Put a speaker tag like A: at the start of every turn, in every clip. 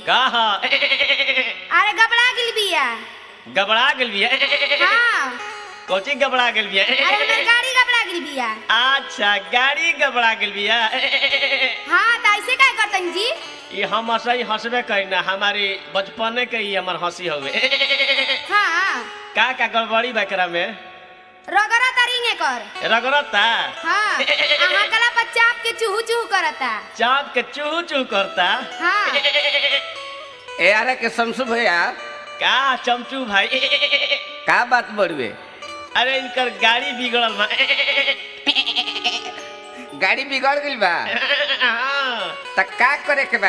A: कहा
B: अरे घबरा गेल बिया
A: गबड़ा गेल बिया
B: हाँ
A: कोची गबड़ा गेल बिया
B: अरे हमर गाड़ी घबरा गेल बिया
A: अच्छा गाड़ी गबड़ा गेल बिया
B: हाँ तो ऐसे का करतन जी
A: ये हम हंसई हंसबे करी ना हमारी बचपने के ही हमर हंसी हवे
B: हाँ
A: का का गड़बड़ी बकरा में
B: रगड़ा तरिंगे कर
A: रगड़ता
B: हाँ अहाँ कला पर चाप के चूहू चूहू करता
A: चाप के चूहू चूह करता
B: हाँ
C: ए अरे के शमसु भैया
A: का चमचू भाई
C: का बात बड़ुए
A: अरे इनकर गाड़ी बिगड़ल बा
C: गाड़ी बिगड़ गइल बा
A: हाँ।
C: त का करे के बा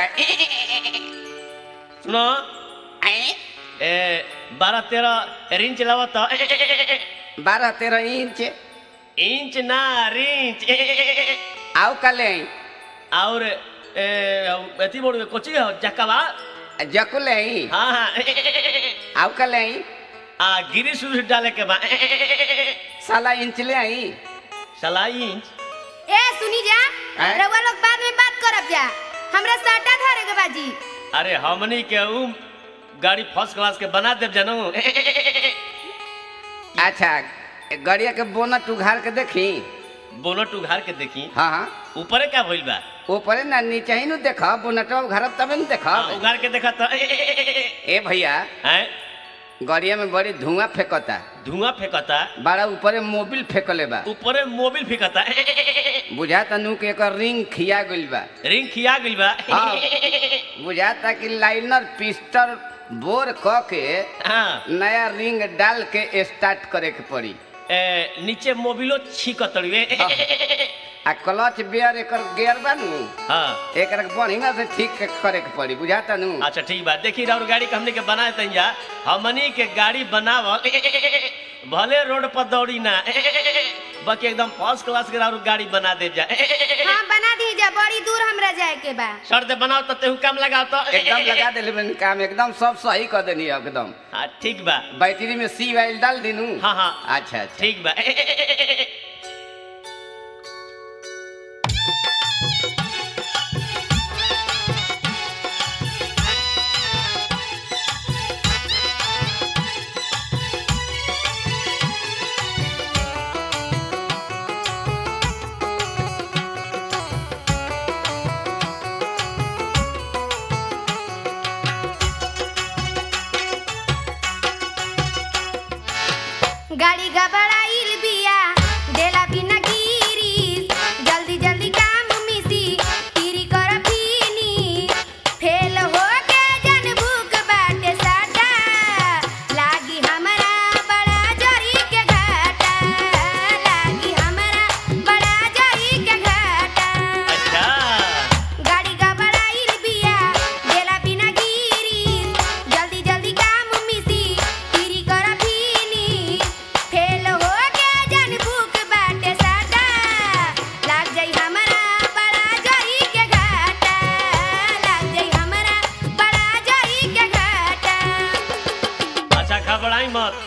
A: सुनो ए बारह तेरह रिंच लावत
C: बारह तेरह इंच
A: इंच ना रिंच
C: आओ कले
A: और ए, अथी बोल कोची हो जकवा
C: जकुले
A: हाँ हाँ
C: आओ कले
A: आ गिरी सुर डाले के बा
C: साला इंच ले आई
A: सला इंच
B: ए सुनी जा
C: हैं?
B: रउआ लोग बाद में बात करब जा हमरा साटा धरे के बाजी
A: अरे हमनी के उ गाड़ी फर्स्ट क्लास के बना देव जनू
C: अच्छा गड़िया के बोनट उघार के देखी
A: बोनट उघार के देखी
C: हाँ हाँ
A: ऊपरे क्या भइल बा
C: ऊपरे ना नीचे ही नु देख बोनटवा उघारब तबे न देख
A: हाँ, उघार के देखा तो
C: ए भैया
A: हैं
C: गड़िया में बड़ी धुआं फेंकता
A: धुआं फेंकता
C: बड़ा ऊपरे मोबिल फेंकले बा
A: ऊपरे मोबिल फेंकता
C: बुझाता नु के एकर रिंग खिया गइल बा
A: रिंग खिया गइल बा
C: हाँ। बुझाता कि लाइनर पिस्टल बोर क के
A: हाँ
C: नया रिंग डाल के स्टार्ट करे के पड़ी
A: ए, नीचे मोबिलो छीकतड़िए
C: हाँ। आ क्लच बेयर एकर गियर बा नु
A: हाँ
C: एकर बढ़िया से ठीक के करे के पड़ी बुझाता नु
A: अच्छा ठीक बा देखी और गाड़ी के हमने के बना देते जा हमनी के गाड़ी बनावल भले रोड पर दौड़ी ना बाकी एकदम फर्स्ट क्लास के और गाड़ी बना दे जा
B: हाँ बना दी जा बड़ी दूर हमरा जाए के बा
A: शर्त बनाओ तो तेहू काम लगाओ तो
C: एकदम लगा देले बन काम एकदम सब सही कर देनी एकदम
A: हाँ ठीक बा
C: बैटरी में सी वाइल डाल दिनू
A: हाँ हाँ
C: अच्छा अच्छा
A: ठीक बा
B: गाड़ी घबराइल बिया डेला बिना गिरी जल्दी जल्दी काम मिसी तीरी कर फीनी फेल हो के जन भूख बाटे साटा लागी हमरा बड़ा जरी के घाटा लागी हमरा बड़ा जरी के घाटा
A: अच्छा
B: गाड़ी घबराइल बिया डेला बिना गिरी जल्दी जल्दी काम मिसी तीरी कर फीनी फेल हो के जन भूख बाटे साटा लाग जाई हमरा बड़ा जरी के घाटा लाग जाई हमरा बड़ा जरी के घाटा
A: अच्छा घबराई मत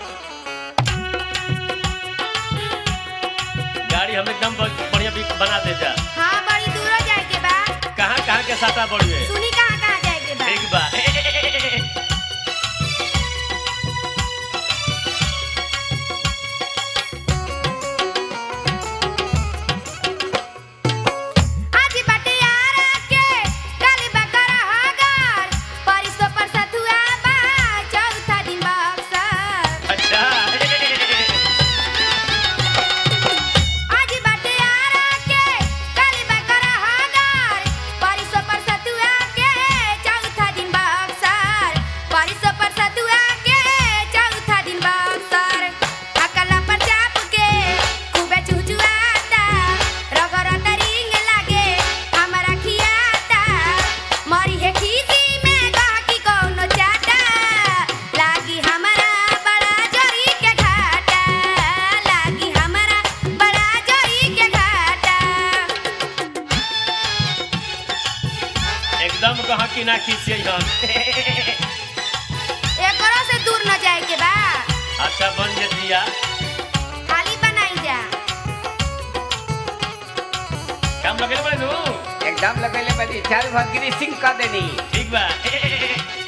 A: गाड़ी हम एकदम ब- बढ़िया भी बना दे जा
B: हाँ बड़ी दूर जाए के बा
A: कहाँ कहाँ के साटा बढ़िए
B: सुनी कहाँ कहाँ जाए के बा
A: ठीक बा
B: आज बाटे यारा के कल बकरा हगर परिसो पर सतुआ बा चौथा दिन बक्सर
A: अच्छा
B: आज बाटे यारा के कल बकरा हगर परिसो पर सतुआ के चौथा दिन बक्सर परिसो पर सतुआ के चौथा दिन बक्सर अकला पर चाप के खूबे चुचुआता रगरत रिंग लागे हमरा खियाता मरी है खीसी में गहकी कौनो चाटा लागी हमरा बड़ा जरी के घाटा लागी हमरा बड़ा जरी के घाटा
A: एकदम कहा कि ना खींचिए हम
B: एकरो से दूर न जाए के बा
A: अच्छा बन जे दिया
B: खाली बनाई जा
A: काम लगे बड़े नू
C: एकदम लगेले बनी चार भर ग्रीसिंग कर देनी
A: ठीक बा ए, ए, ए, ए,